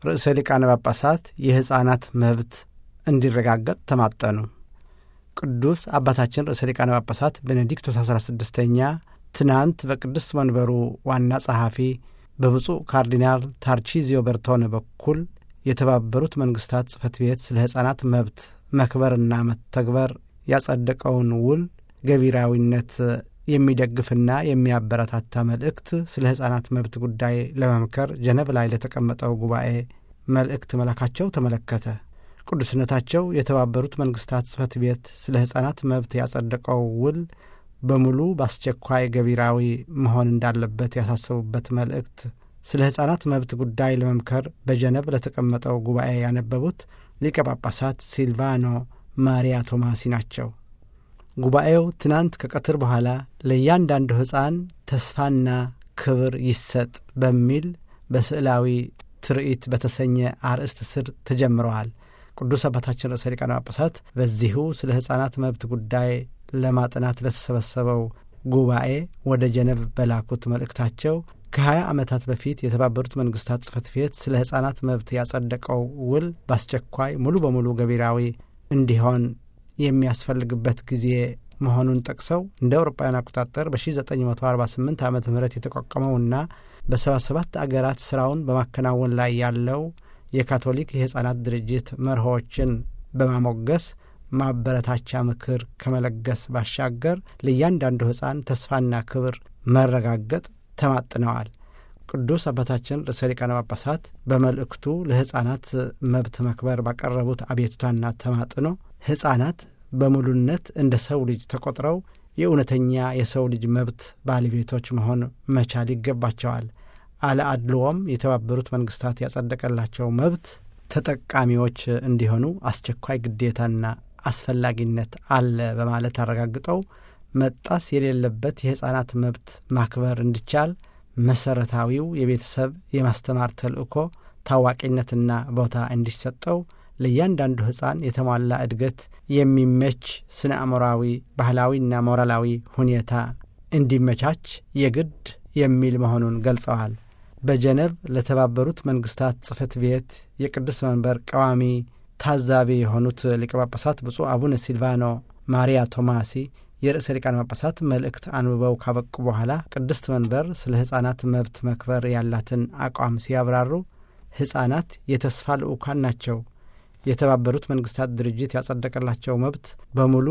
ርዕሰ ሊቃነ ጳጳሳት የሕፃናት መብት እንዲረጋገጥ ተማጠኑ። ቅዱስ አባታችን ርዕሰ ሊቃነ ጳጳሳት ቤኔዲክቶስ 16ኛ ትናንት በቅዱስ መንበሩ ዋና ጸሐፊ በብፁዕ ካርዲናል ታርቺዚዮ በርቶነ በኩል የተባበሩት መንግሥታት ጽሕፈት ቤት ስለ ሕፃናት መብት መክበርና መተግበር ያጸደቀውን ውል ገቢራዊነት የሚደግፍና የሚያበረታታ መልእክት ስለ ሕፃናት መብት ጉዳይ ለመምከር ጀነብ ላይ ለተቀመጠው ጉባኤ መልእክት መላካቸው ተመለከተ። ቅዱስነታቸው የተባበሩት መንግሥታት ጽሕፈት ቤት ስለ ሕፃናት መብት ያጸደቀው ውል በሙሉ በአስቸኳይ ገቢራዊ መሆን እንዳለበት ያሳሰቡበት መልእክት ስለ ሕፃናት መብት ጉዳይ ለመምከር በጀነብ ለተቀመጠው ጉባኤ ያነበቡት ሊቀ ጳጳሳት ሲልቫኖ ማሪያ ቶማሲ ናቸው። ጉባኤው ትናንት ከቀትር በኋላ ለእያንዳንዱ ሕፃን ተስፋና ክብር ይሰጥ በሚል በስዕላዊ ትርኢት በተሰኘ አርእስት ስር ተጀምረዋል። ቅዱስ አባታችን ርዕሰ ሊቃነ ጳጳሳት በዚሁ ስለ ሕፃናት መብት ጉዳይ ለማጥናት ለተሰበሰበው ጉባኤ ወደ ጀነቭ በላኩት መልእክታቸው ከ20 ዓመታት በፊት የተባበሩት መንግሥታት ጽሕፈት ቤት ስለ ሕፃናት መብት ያጸደቀው ውል በአስቸኳይ ሙሉ በሙሉ ገቢራዊ እንዲሆን የሚያስፈልግበት ጊዜ መሆኑን ጠቅሰው እንደ አውሮፓውያን አቆጣጠር በ1948 ዓ ም የተቋቋመውና በ77 አገራት ሥራውን በማከናወን ላይ ያለው የካቶሊክ የሕፃናት ድርጅት መርሆዎችን በማሞገስ ማበረታቻ ምክር ከመለገስ ባሻገር ለእያንዳንዱ ሕፃን ተስፋና ክብር መረጋገጥ ተማጥነዋል። ቅዱስ አባታችን ርዕሰ ሊቃነ ጳጳሳት በመልእክቱ ለሕፃናት መብት መክበር ባቀረቡት አቤቱታና ተማጥኖ ሕፃናት በሙሉነት እንደ ሰው ልጅ ተቆጥረው የእውነተኛ የሰው ልጅ መብት ባለቤቶች መሆን መቻል ይገባቸዋል። አለ አድልዎም የተባበሩት መንግሥታት ያጸደቀላቸው መብት ተጠቃሚዎች እንዲሆኑ አስቸኳይ ግዴታና አስፈላጊነት አለ በማለት አረጋግጠው መጣስ የሌለበት የሕፃናት መብት ማክበር እንዲቻል መሰረታዊው የቤተሰብ የማስተማር ተልእኮ ታዋቂነትና ቦታ እንዲሰጠው ለእያንዳንዱ ሕፃን የተሟላ እድገት የሚመች ስነ አእምሮአዊ፣ ባህላዊና ሞራላዊ ሁኔታ እንዲመቻች የግድ የሚል መሆኑን ገልጸዋል። በጀነቭ ለተባበሩት መንግሥታት ጽሕፈት ቤት የቅዱስ መንበር ቀዋሚ ታዛቢ የሆኑት ሊቀ ጳጳሳት ብፁዕ አቡነ ሲልቫኖ ማሪያ ቶማሲ የርዕሰ ሊቃነ ጳጳሳት መልእክት አንብበው ካበቁ በኋላ ቅድስት መንበር ስለ ሕፃናት መብት መክበር ያላትን አቋም ሲያብራሩ ሕፃናት የተስፋ ልዑካን ናቸው። የተባበሩት መንግሥታት ድርጅት ያጸደቀላቸው መብት በሙሉ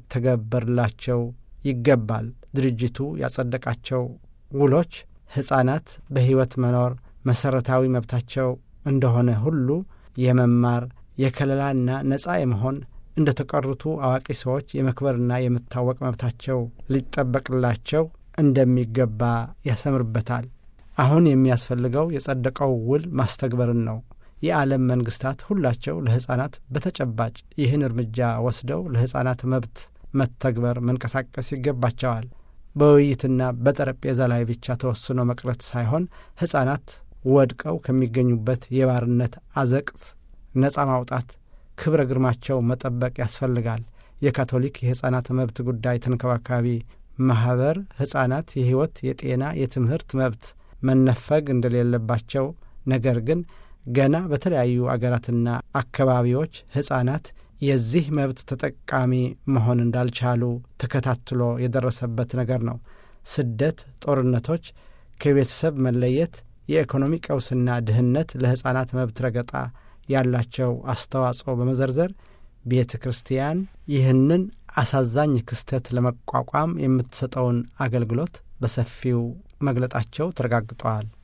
ሊተገበርላቸው ይገባል። ድርጅቱ ያጸደቃቸው ውሎች ሕፃናት በሕይወት መኖር መሠረታዊ መብታቸው እንደሆነ ሁሉ የመማር የከለላና ነጻ የመሆን እንደ ተቀሩቱ አዋቂ ሰዎች የመክበርና የመታወቅ መብታቸው ሊጠበቅላቸው እንደሚገባ ያሰምርበታል። አሁን የሚያስፈልገው የጸደቀው ውል ማስተግበርን ነው። የዓለም መንግሥታት ሁላቸው ለሕፃናት በተጨባጭ ይህን እርምጃ ወስደው ለሕፃናት መብት መተግበር መንቀሳቀስ ይገባቸዋል። በውይይትና በጠረጴዛ ላይ ብቻ ተወስኖ መቅረት ሳይሆን ሕፃናት ወድቀው ከሚገኙበት የባርነት አዘቅት ነጻ ማውጣት፣ ክብረ ግርማቸው መጠበቅ ያስፈልጋል። የካቶሊክ የሕፃናት መብት ጉዳይ ተንከባካቢ ማኅበር ሕፃናት የሕይወት፣ የጤና፣ የትምህርት መብት መነፈግ እንደሌለባቸው ነገር ግን ገና በተለያዩ አገራትና አካባቢዎች ሕፃናት የዚህ መብት ተጠቃሚ መሆን እንዳልቻሉ ተከታትሎ የደረሰበት ነገር ነው። ስደት፣ ጦርነቶች፣ ከቤተሰብ መለየት፣ የኢኮኖሚ ቀውስና ድህነት ለሕፃናት መብት ረገጣ ያላቸው አስተዋጽኦ በመዘርዘር ቤተ ክርስቲያን ይህንን አሳዛኝ ክስተት ለመቋቋም የምትሰጠውን አገልግሎት በሰፊው መግለጣቸው ተረጋግጠዋል።